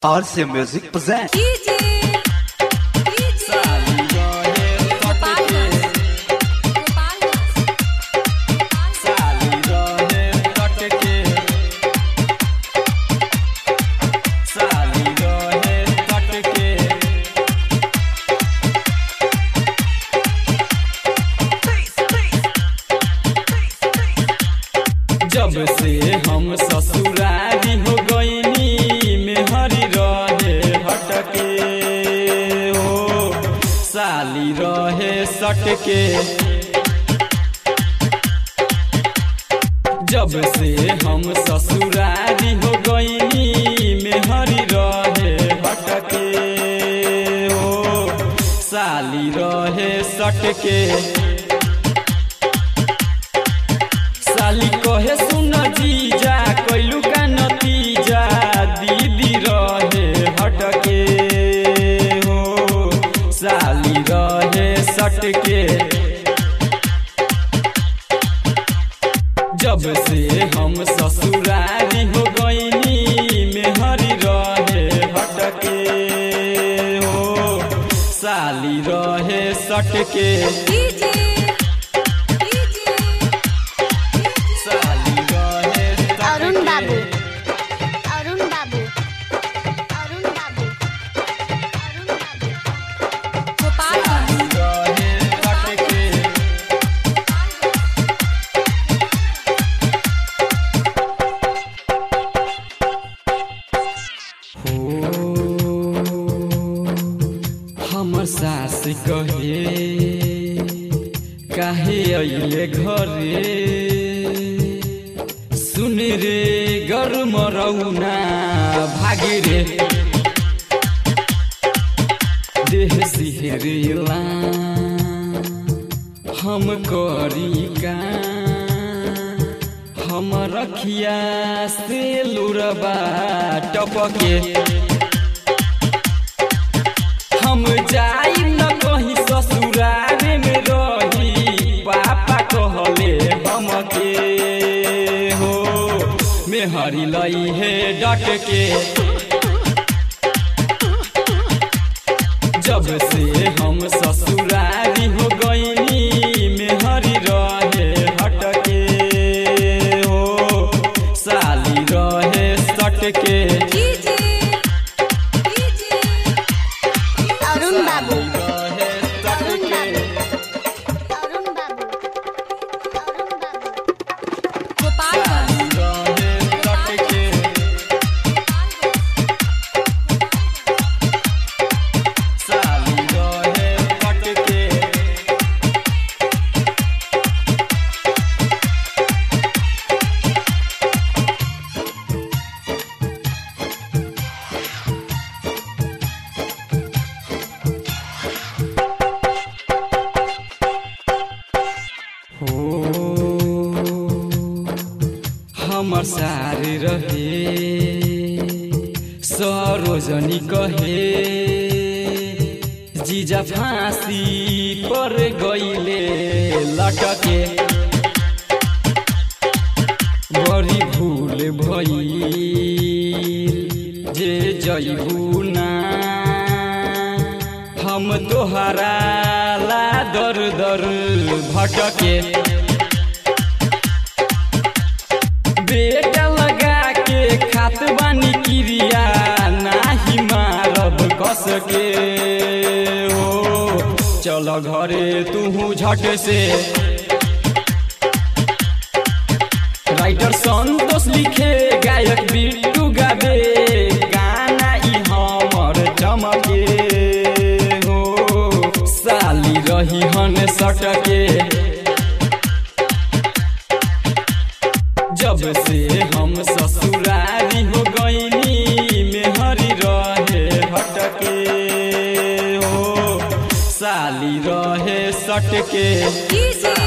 RC Music presents. DJ, DJ, Gopaldas, Gopaldas, जब से हम ससुरारी हो गईनी मेहरी रहे हटके हो साली रहे सटके जब से हम ससुरारी हो गईनी मेहरी रहे हटके हो साली रहे सटके साली कहे सुन जीजा कैलू का नतीजा दीदी रहे हटके हो साली रहे सटके जब से हम ससुरारी हो गईनी मेहरी रहे हटके हो साली रहे सटके DJ, DJ, साली रहे सटके। अरुण बाबू अरुण बाबू अरुण बाबू अरुण बाबू Gopaldas, रहे सटके। हमर सास कहे काहे अइले घरे सुन रे गरम रौना भागे रे देह सिहरेला हम करी का हम रखिया से लुरबा टपके हम जाई न कहीं ससुरारे में रही पापा कहले हमके हो मेहरी लई है डट के जब से हम ससुरारी हो गईनी मेहरी रहे हटके हो साली रहे सटके DJ, DJ, अरुण बाबू रहे अरुण सटके बाबू अरुण बाबू अरुण बाबू Gopaldas, रहे सटके साली रहे सटके हो हमर सारे रहे सरोजनी कहे जीजा फांसी पर गईले लटके बड़ी भूल भई जे जईबू ना हम तोहरा ला दर दर भटके बेटा लगा के खात बानी क्रिया नाही मारब कस के हो चल घरे तू झट से राइटर संतोष लिखे गायक बिट्टू गाबे गाना ई हमर चमके हो साली रही हन सटके जब से हम ससुरारी हो गईनी मेहरी रहे हटके हो साली रहे सटके DJ,